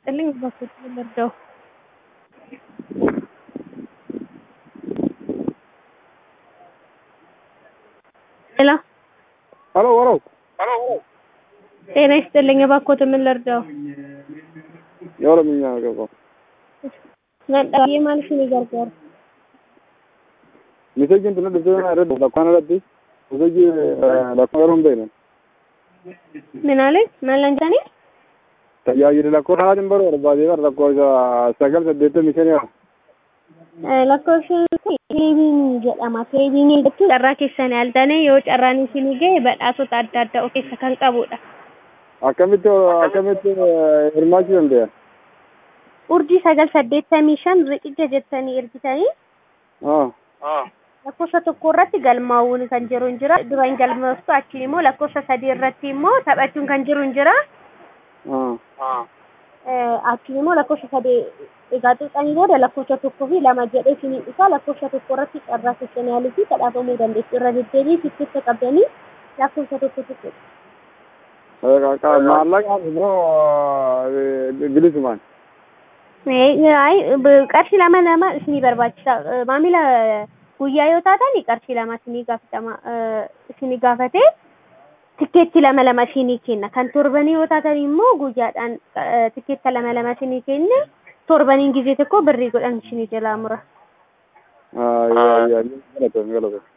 ይስጥልኝ። በኩል ልርዳው። ሄሎ ሄሎ ወረው ጤና ይስጥልኝ። እባክዎት ምን ልርዳው? የኦሮምኛ ገባው ነጠዬ ማለት ነው ይገርጋር ሚሴጅ እንትን ድብዘና ረድ ለኳን ረድ ሚሴጅ ለኳን በይነ ምን አለኝ መለንጃኔ tajaajila lakkoo haatin baruu barbaadee bara lakkoofsa sagal saddeettamii shan yaa lakkoofsi teeleeviin jedhama. Teeleeviinii jechuun carraa keessan yaaltanii yoo carraan isinii gahe badhaasota adda addaa of keessa kan qabudha. akkamitti akkamitti hirmaachuu danda'a? Urjii sagal saddeettamii shan riqicha jettanii ergitanii lakkoofsa tokko irratti galmaa'uun kan jiru hin jira. Duraan galmooftu achiin immoo lakkoofsa sadii irratti immoo taphachuun kan jiru hin jira. Achiin immoo lakkoofsa sadii egaa tuqanii booda lakkoofsa tokkoo fi lama jedhee isinii dhufa lakkoofsa tokko irratti carraa keessan yaaluu fi kadhaafamuu dandeessu. Irra deddeebii tikkeetta qabdanii lakkoofsa tokko tokko. maallaqaan immoo bilisumaan. qarshii lama lama isinii barbaachisa. Maamila guyyaa yoo taatan qarshii lama isinii gaafatama. Isinii gaafatee tikkeetti lama lama isinii kenna. Kan torbanii yoo taatan immoo guyyaadhaan tikkeetta lama lama isinii kenne torbaniin gizee tokko birrii godhan isinii jalaa mura. Galatoon galatoon.